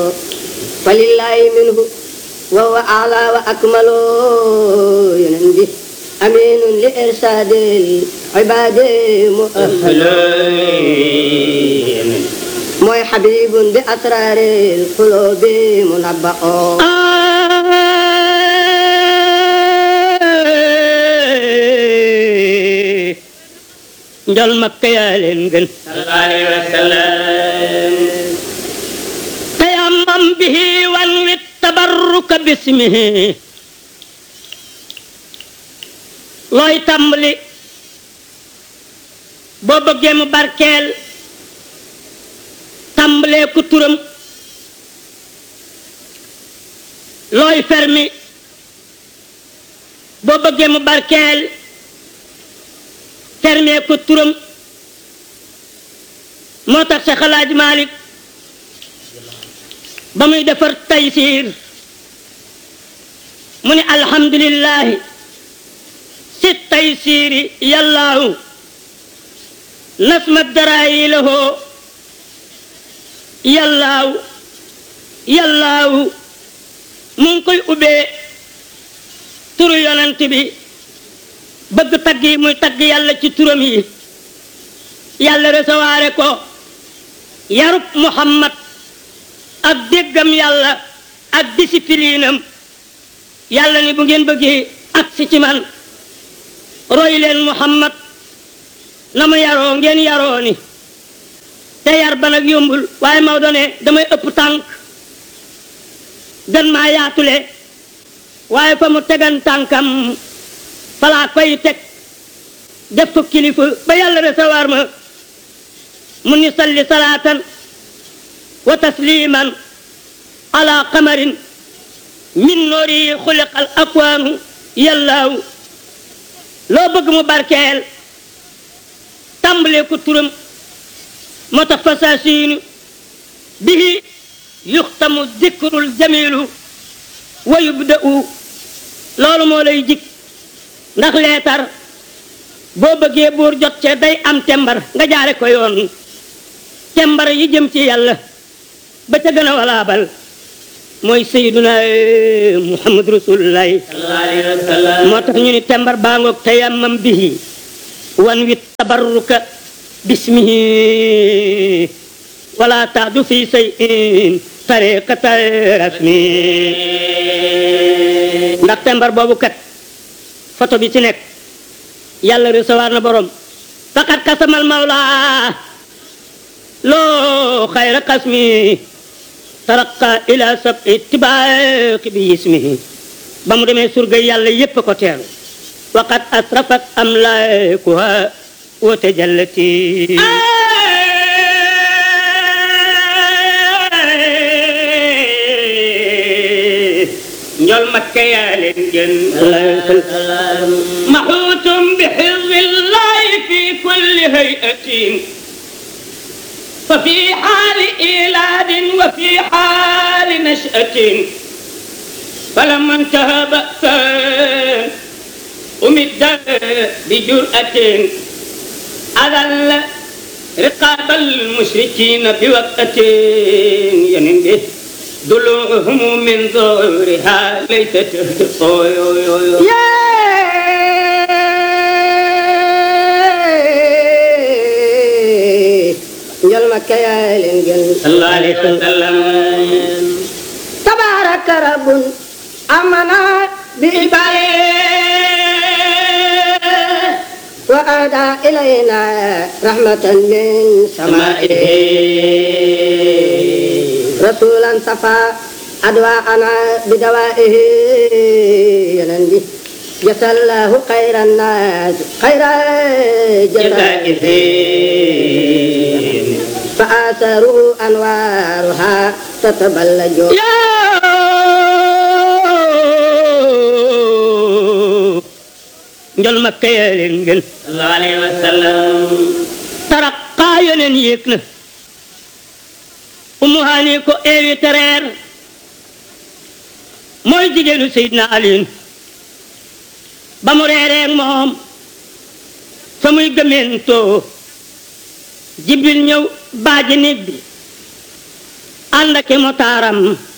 falillahi minhu wa huwa a'la wa akmalu yenen bi aminun li irsadil ibadi mooy xabibun bi asraril qulubi munabba'u njol makka yaa leen gën sallallahu alayhi wa sallam tayammam bihi wan wit tabarruka bismihi looy tàmbali boo bëggee mu barkeel tàmbalee ku turam looy fermi boo bëggee mu barkeel fermee ko turam moo tax sa xalaaj Malik ba muy defar taysiir mu ne alhamdulillahi si taysiiri yàllaahu nasma daraayi lahoo yàllaahu yàllaahu mu ngi koy ubbee turu yonent bi bëgg tagg yi muy tagg yàlla ci turam yi yàlla recevoir ko yarub muhammad ak déggam yàlla ak discipline am yàlla ni bu ngeen bëggee agsi ci man roy leen muhammad na mu yaroo ngeen yaroo ni te yar ba nag yombul waaye Maodo ne damay ëpp tànk gën maa yaatule waaye fa mu tegan tànkam falaa koy teg def ko kilifa ba yàlla recevoir ma mu ni salli salaatan wa tasliman ala qamarin min noori xuliqa al akwaanu yàllaaw loo bëgg mu barkeel tàmbalee ko turam moo tax fasaasiinu bihi yuxtamu dikrul jamilu wa yubda'u loolu moo lay jik ndax leetar boo bëggee buur jot ce day am tembar nga jaare ko yoon tembar yi jëm ci yàlla ba ca gën a walaabal mooy sayyiduna muhammad rasulullahi sallallahu alayhi wa sallam moo tax ñu ni tembar baa ngoog tayammam bihi wan wi tabarruka bismihi wala taadu fi shay'in tariqata rasmi ndax tembar boobu kat photo bi ci nekk yàlla recevoir na borom faqat kasamal mawla loo xayra qasmi taraqa ila sab ittibaaqi bi ismihi ba mu demee surga yàlla yépp ko teeru waqat asrafat amlaakuha wa tajallati njol makka yaa leen gën maxuutum bi xizbillahi fi kulli hayatin fa fi xaali ilaadin wa fi xaali nashatin فلما انتهى بأسا أمد بجرأة أذل رقاب المشركين بوقت ينم به ضلوعهم من ظهورها ليس تهدف njol makka yaa leen gën صلى الله عليه وسلم tabaraka rabbun amana bi wa ada ilayna rahmatan min samaihi rasulan safa adwaana bidawaihi yanan bi jasallahu khairan nas khaira جزائه فآثره أنوارها تتبلج njol makka yaa leen gën صلى الله عليه وسلم taraqaa yoneen yéeg na umu haani ko invité reer mooy jigéenu Seydina Aliin ba mu reeree ak moom fa muy gëmentoo jibril ñëw baaji néeg bi ànd ak i motaaram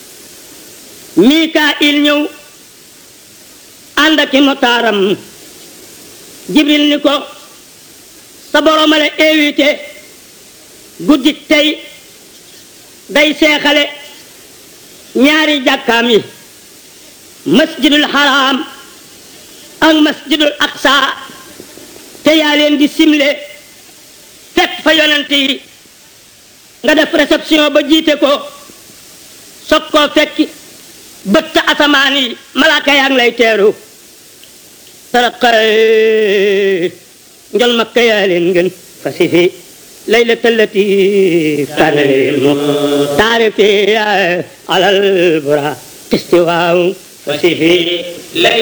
mikail ñëw ànd ak i motaaram jibril ni ko sa borom a la invité guddik tey day seexale ñaari jàkkaam yi masjidul haram ak masjidul aqsa te yaa leen di simle fekk fa yonent yi nga def réception ba jiite ko soog koo fekki bëtt asamaan yi malaaka yaa ngi lay teeru saraqa njol makka yaa leen ngën fasifi laylata allati kaana lil muxtaari fi alal bura istiwaaw فسفي ليلة